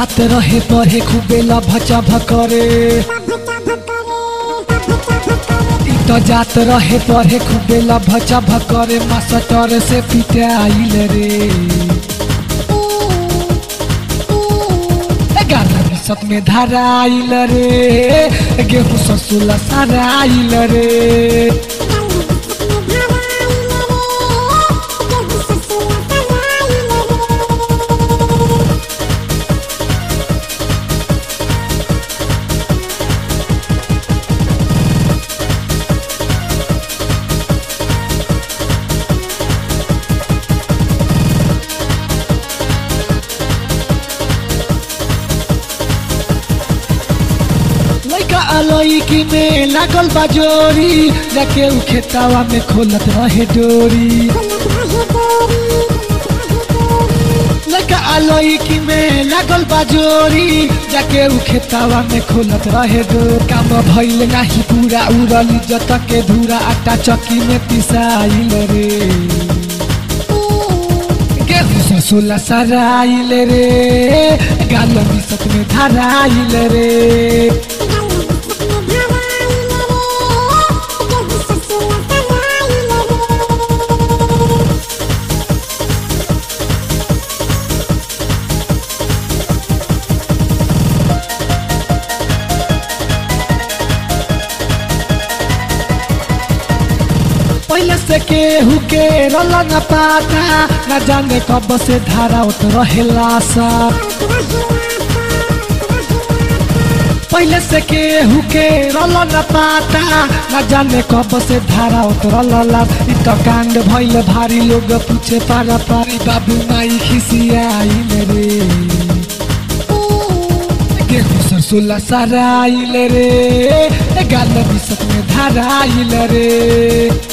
जात रहे पढ़े खूबे लभचा भकरे इ त जात रहे पढ़े खूबे लभचा भकरे मास्टर से पिटाइल रे ग्यारह बिसत में धराइल रे गेहूँ ससुला सराइल रे लइका अलैकी में लागल बा जोरी जाके उ खेतावा में खोलत रहे डोरी लइका अलैकी में लागल बा जोरी जाके उ खेतावा में खोलत रहे डोर काम भइल नाही पूरा उड़ल जत के धूरा आटा चक्की में पिसाइल रे गेहूँ ससुला सराइल रे गाल बिसत में धराइल रे पहले से केहू के रल न पाता न जाने कब से धारा उत रहेला सा पहले से केहू के रल न पाता न जाने कब से धारा उत रला इ त कांड भइल भारी लोग पूछे पारा पारी बाबू माई खिसियाइल रे गेहूँ सरसोला सराइल रे गाल बिसत में धराइल रे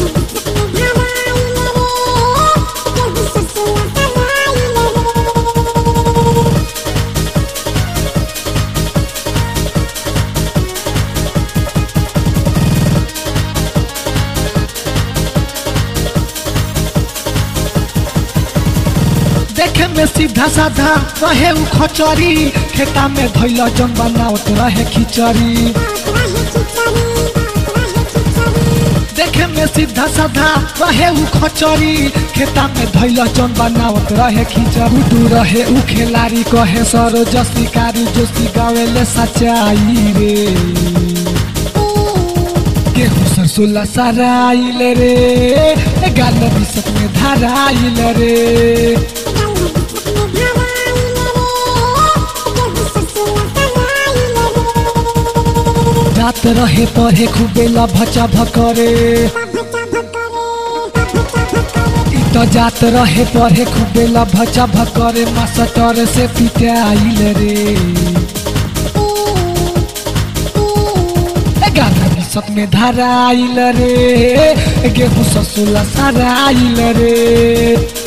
देखे में सीधा साधा रहे उ खचरी खेता में धैल जन बनावत रहे खिचड़ी देखे में सीधा साधा रहे उ खचरी खेता में धैल जन बनावत रहे खिचड़ी उडू रहे उ खेलारी कहे सरो जसी कारी जोशी गावेले सच्चाई रे गेहूँ सरसोला सराइल रे गाल बिसत में धराइल रे जात रहे पढ़े खूबे लभचा भकरे इ त जात रहे पढ़े खूबे लभचा भकरे मास्टर से पिटाइल रे ग्यारह बिसत में धराइल रे गेहूँ ससुला सराइल रे